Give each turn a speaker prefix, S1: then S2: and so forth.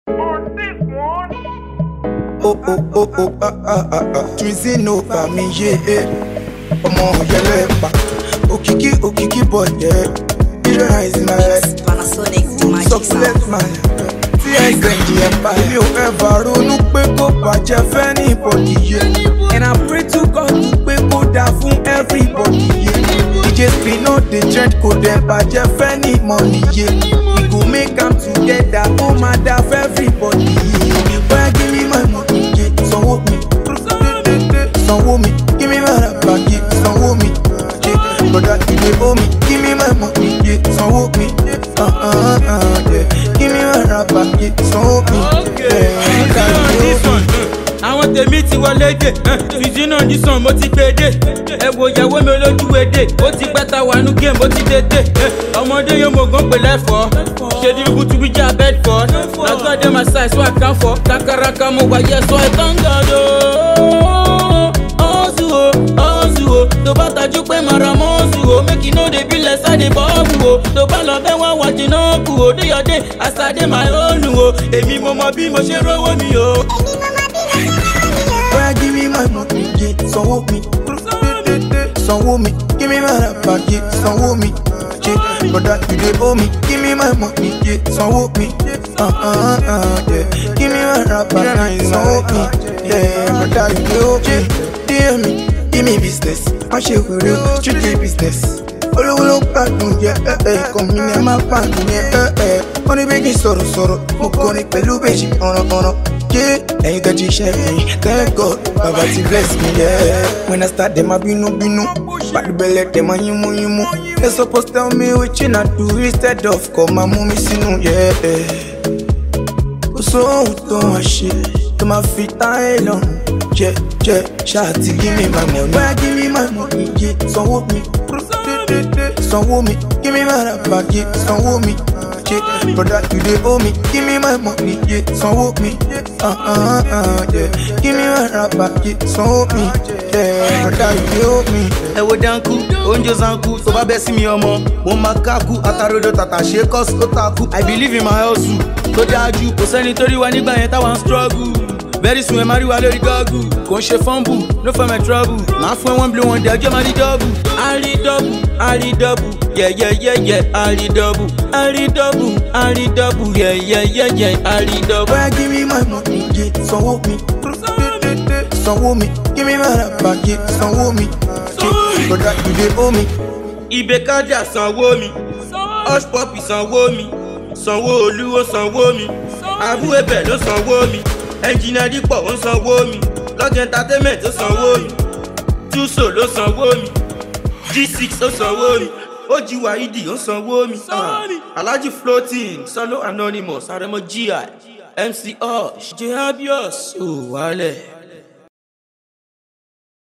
S1: Oh oh oh oh ah ah ah ah Twizzy no bá mi yé e ọmọ yẹlẹ́pà òkìkí òkìkí bọ̀dẹ̀ Ìrora is my life
S2: Panasonic to my
S1: succulent man tí ẹ gbẹ̀yìn ẹ̀ bá mi ò ever ronú pé kó bàjẹ́ fẹ́ ní ìbọ̀dì yé and I pray to God pé kó dá fún everybody yé DJ spin no dey trend kò dẹ̀ bàjẹ́ fẹ́ ní money yé we go make am together ó máa dá fún everybody yé bóyá give me my money yé sanwó mi sanwó mi give me my rapa yé sanwó mi yé broda you dey owe me give me my money yé sanwó mi uh, uh, uh, yeah. give me my rapa yé sanwó mi yeah. broda you dey owe me.
S3: àwọn tèmi ti wọlé dé fìdí náà nísàn mo ti gbé dé ẹ wo ìyàwó mi olójú èdè ó ti pẹ́ ta wà nú géèmù ó ti dédé ọmọdé yóò mọ̀ gán pè lẹ́fọ̀ọ́ ṣe ní ibùtú bí jà bedford lágbàdé my size so I can for kakaraka mo wà yẹ sọ ẹ tán gàdó. ọ̀sù o ọ̀sù o tó bá tajú pé màrà mọ́ọ̀sù o make you no dey be less I dey bọ́ọ̀bù o tó bá lọ bẹ́ wá wájú náà kù o déyọ̀dé àsàdé my own o èmi mo mọ bí mo ṣe rówó mi o.
S1: Boy, give me my money, yeah, sanwó mi. Sanwó mi, give me my rapa, yeah, sanwó mi. Yeah, brother, you dey owe me, give me my money, yeah, sanwó mi. Uh, uh, uh, yeah, give me my rapa, yeah, sanwó mi. Yeah, brother, you dey owe me. Dear me, give me business, má ṣe wèrè o, street dey business. Olówó ló gbádùn yẹ ẹ ẹ kàn mí ní ẹ má gbádùn yẹ ẹ ẹ. Wọ́n ní bí kí n sọ̀rọ̀ sọ̀rọ̀, mo kọrin pẹ̀lú bèjì ọ̀ràn-ọ̀ràn. Yeah, ẹ̀yin kan ti ṣe mi, thank God, bàbá ti bless me, yeah. When I start, dem a bínú bínú, bàdú bẹ̀lẹ̀ dem a yínmú yínmú. They suppose tell me wetin I do instead of kọ́ máa mú mi sínú, yeah. Kò sóhun tó wọ́n ṣe tó máa fi táyé lọ́rùn. Jẹ́ jẹ́ ṣáà ti give me my money. Bóyá give me my money, yeah, sanwó mi. Sanwó mi, give me my rapa, yeah, sanwó mi. Yeah, brother, you dey owe me, give me my money, yeah, sanwó mi. Uh, uh, uh, yeah, give me my rapa, yeah, sanwó mi. Yeah, brother, you dey owe me.
S4: ẹ wo dánkù oúnjẹ zanku tó bá bẹ́ sí mi ọmọ mo máa káku atarodo tàtà ṣe kọ́sì ó takú i believe in my hustle tó dájú kò sẹ́ni tó rí wa nígbà yẹn táwa ń struggle very soon ẹ máa rí wa lórí gọ́ọ̀gù kò ń ṣe fọ́nbù no for my trouble máa fún ẹ wọ́n bí wọ́n dẹ̀ ọjọ́ máa rí dọ́ọ̀bù.
S3: àrídọ́bù àrídọ́bù yẹ̀yẹ̀yẹ̀yẹ̀ àrídọ́bù àrídọ́bù àrídọ́bù yẹ̀yẹ̀yẹ̀yẹ̀ àrídọ́bù.
S1: Boy, give me my money, yeah, sanwó mi. Sanwó mi, give me my rapa, yeah, sanwó mi. Yeah, brother, you dey owe me.
S3: ibè kájà sanwó mi hush puppy sanwó mi sanwó olúwo sanwó mi abu ebè ló sanwó mi ẹnjìnà dípọ̀ ó sanwó mi lọ́gẹ̀ entertainment ó sanwó mi túso ló sanwó mi g6 ó sanwó mi oji waidi ó sanwó mi ah, alhaji floating solo anonymous aremo gi mc osh j abios ò wálẹ̀.